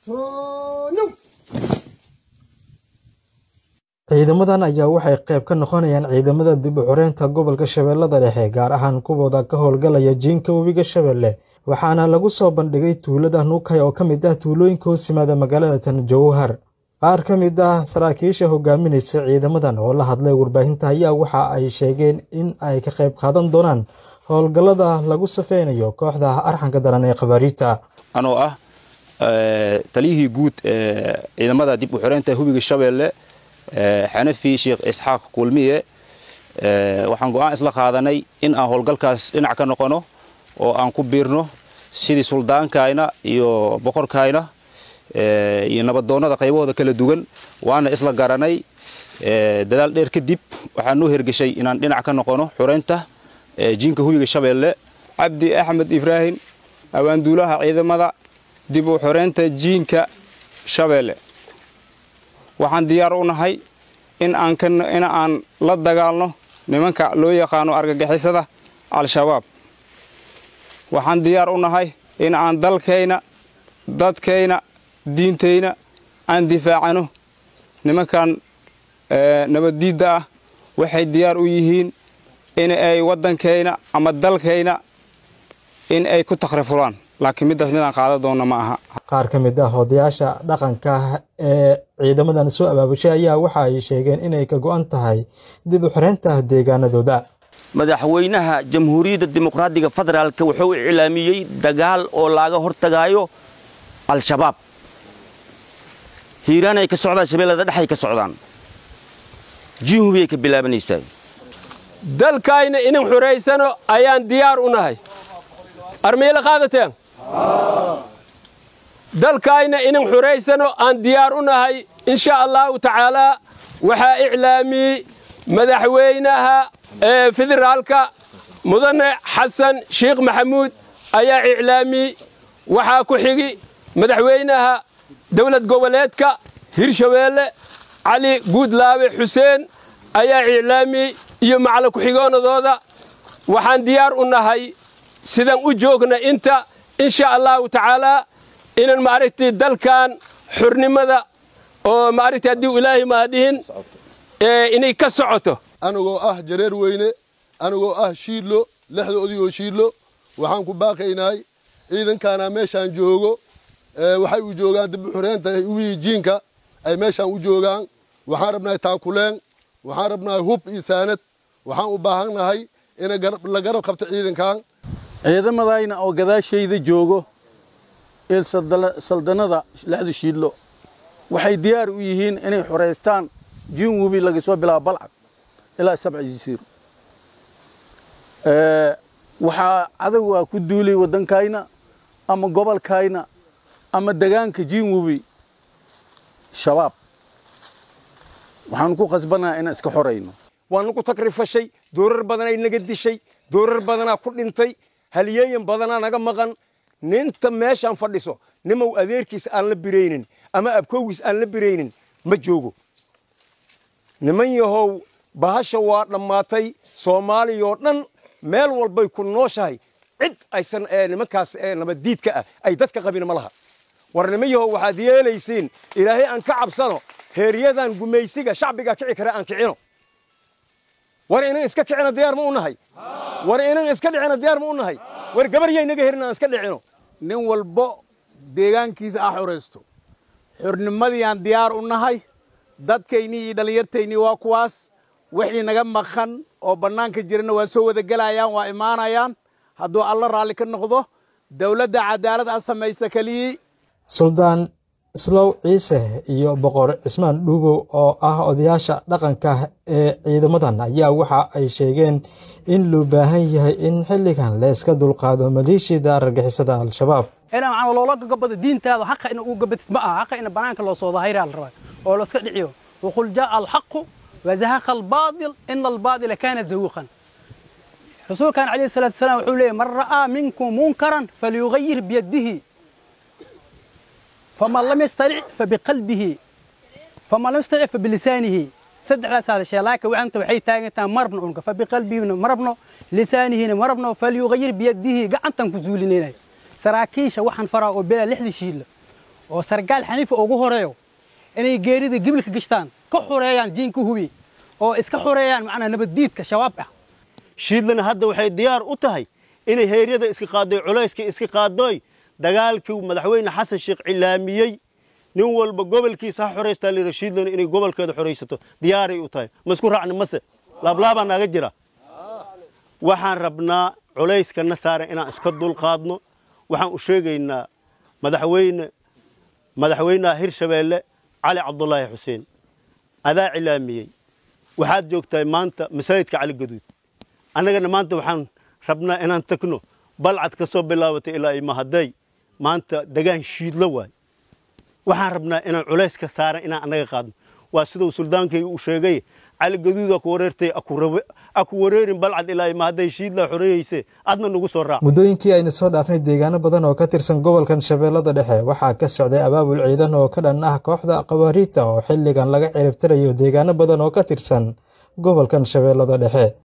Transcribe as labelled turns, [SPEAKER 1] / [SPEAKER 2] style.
[SPEAKER 1] ciidamadan ayaa waxay qayb ka noqonayaan ciidamada dib u xoreynta gobolka shabeellada dhexe gaar ahaan kuwooda ka howlgalaya jiinka webiga shabeelle waxaana lagu soo bandhigay tuulada nuukay oo ka mid ah tuulooyinka hoos yimaada magaalada tan jowhar qaar ka mid ah saraakiisha hogaaminaysa ciidamadan oo la hadlay warbaahinta ayaa waxa ay sheegeen in ay ka qayb qaadan doonaan howlgallada lagu safeynayo kooxda arxanka daran ee khabaariita
[SPEAKER 2] anoo ah taliyihii guud ee ciidamada dib u xoreynta hubiga shabeelle xanafi sheekh isxaaq kulmiye waxaan go'aan isla qaadanay in aan howlgalkaas dhinac ka noqono oo aan ku biirno sidii suldaankayna iyo boqorkayna iyo nabadoonnada qaybahooda kala duwan waana isla garanay dadaal dheer kadib waxaa noo hergeshay inaan dhinac ka noqono xoreynta jiinka hubiga shabeelle
[SPEAKER 3] cabdi axmed ibraahim awaanduulaha ciidamada dib u xoreynta jiinka shabeelle waxaan diyaar u nahay in aan la dagaalno nimanka loo yaqaano argagixisada al-shabaab waxaan diyaar u nahay in aan dalkayna dadkayna diintayna aan difaacano nimankan nabaddiidda ah waxay diyaar u yihiin in ay waddankayna ama dalkayna in ay ku takhrifulaan laakiin middaas midaan qaadan doonna ma aha
[SPEAKER 1] qaar ka mid ah odayaasha dhaqanka ee ciidamadan soo abaabushay ayaa waxa ay sheegeen inay ka go'an tahay dib u xoreynta deegaanadooda
[SPEAKER 4] madaxweynaha jamhuuriyadda dimuqraadiga federaalka wuxuu iclaamiyey dagaal oo laaga hortagaayo al-shabaab hiiraanay ka socdaan shabeellada dhexay ka socdaan jiinhubiyay ka bilaabanaysaa
[SPEAKER 5] dalkayna inin xuraysano ayaan diyaar u nahay armiila qaadateen dalkayna inin xuraysano aan diyaar u nahay insha allahu tacaalaa waxaa iclaamiyey madaxweynaha federaalka mudane xasan sheekh maxamuud ayaa iclaamiyey waxaa ku xigi madaxweynaha dowlad goboleedka hirshabeelle cali guudlaabe xuseen ayaa iclaamiyey iyo macala ku-xigoonadooda waxaan diyaar u nahay sidaan u joogna inta insha allahu tacaalaa inan maaragtay dalkan xornimada oo maaragtay haddii ilaahay maadhihin inay ka socoto
[SPEAKER 6] anigoo ah jareer weyne anigoo ah shiidlo lexda odigoo shiidlo waxaan ku baaqaynahay ciidankaana meeshaan joogo waxay u joogaan dib u xoreynta wii jiinka ay meeshaan u joogaan waxaan rabnahay taakuleen waxaan rabnahay hub iyo saanad waxaan u baahannahay in la garab qabto ciidankan
[SPEAKER 7] ciidamadayna oo gadaashayda joogo il saldanada lexdu shiidlo waxay diyaar u yihiin inay xoraystaan jiin webi laga soo bilaabo balcad ilaa sabca jisiir waxaa cadowgaa ku duulay waddankayna ama gobolkayna ama degaanka jiin webi shabaab waxaanu ku khasbannaha inaan iska xorayno
[SPEAKER 5] waanu ku takrifashay doorar badanay naga dishay doorar badanaa ku dhintay haliyeeyan badanaa naga maqan ninta meeshaan fadhiso nimow adeerkiis aan la biraynin ama abkowgiis aan la biraynin ma joogo niman yahow bahasha waa dhammaatay soomaaliyoo dhan meel walbay ku nooshahay cid aysan nimankaas nabaddiidka ah ay dadka qabin ma laha war niman yahow waxaad yeelaysiin ilaahay aan ka cabsano heeryadan gumaysiga shacbiga kici kare aan kicino war inan iska kicino diyaar ma u nahay war inan iska dhicino diyaar ma u nahay war gabaryay naga herin aan iska dhicino
[SPEAKER 8] nin walbo deegaankiisa ah xoraysto xornimadiiaan diyaar u nahay dadkaynii iyo dhallinyartaynii waa kuwaas wixii naga maqan oo bannaanka jirana waa soo wada gelayaan waa imaanayaan hadduu alla raalli ka noqdo dowladda cadaalad a samaysa keliyii
[SPEAKER 1] suldaan islow ciise iyo boqor cismaan dhuubow oo ah odayaasha dhaqanka ee ciidamadan ayaa waxa ay sheegeen in loo baahan yahay in xilligan la iska dulqaado maleeshiyada argagixisada al-shabaab
[SPEAKER 9] inaa macna loola gabado diintaada xaqa ina ugu gabatid ma aha xaqa ina banaanka loo soo dahayraa la rabaa oo la iska dhiciyo waqul jaa alxaqu wazahaqa albaadil ina albaadila kaana zahuuqan rasuulkan calayhi salaatu wasalaam wuxuu leeyahy man ra'aa minkum munkaran falyugayir biyadihi faman lam yastalic fabiqalbihi faman lam yastalic fabilisaanihi saddexdaas hadashee laakiin waxanta waxay taagantaha marabno unka fabiqalbihina marabno lisaanihina marabno falyugayir biyadihi gacantan ku zuulinayna saraakiisha waxaan faraa oo bilaa lixdii shiidla oo sargaal xaniifa ugu horeeyo inay geerida gibilka gashtaan ka xureeyaan jiinka hubi oo iska xureeyaan macnaa nabaddiidka shabaab ah
[SPEAKER 10] shiidlana hadda waxay diyaar u tahay inay heeryada iska qaaddoy culayska iska qaaddoy dagaalkii madaxweyne xasan sheekh cilaamiyey nin walba gobolkiisa ha xoraystaa layidhi shiidlana inay gobolkeeda xoraysato diyaaray u tahay ma isku raacni mase laablaabaa naaga jira waxaan rabnaa culayskana saaran inaan iska dulqaadno waxaan u sheegaynaa madaxweyne madaxweynaha hirshabeelle cali cabdulaahi xuseen adaa cilaamiyey waxaad joogtahay maanta masaajidka cali gaduud annagana maanta waxaan rabnaa inaan tagno balcad ka soo bilaabatay ilaa imahaday maanta degaan shiidlo waay waxaan rabnaa inaan culayska saaran inaan annaga qaadno waa siduu suldaankayga uu sheegay cali gaduuda ku wareertay aku wareerin balcad ilaa imahaday shiidlaa xoreeyeyse adna nagu soo raac
[SPEAKER 1] muddooyinkii aynu soo dhaafnay deegaano badan oo ka tirsan gobolkan shabeellada dhexe waxaa ka socday abaabul ciidan oo ka dhan ah kooxda qabaariita oo xilligan laga ciribtirayo deegaano badan oo ka tirsan gobolkan shabeellada dhexe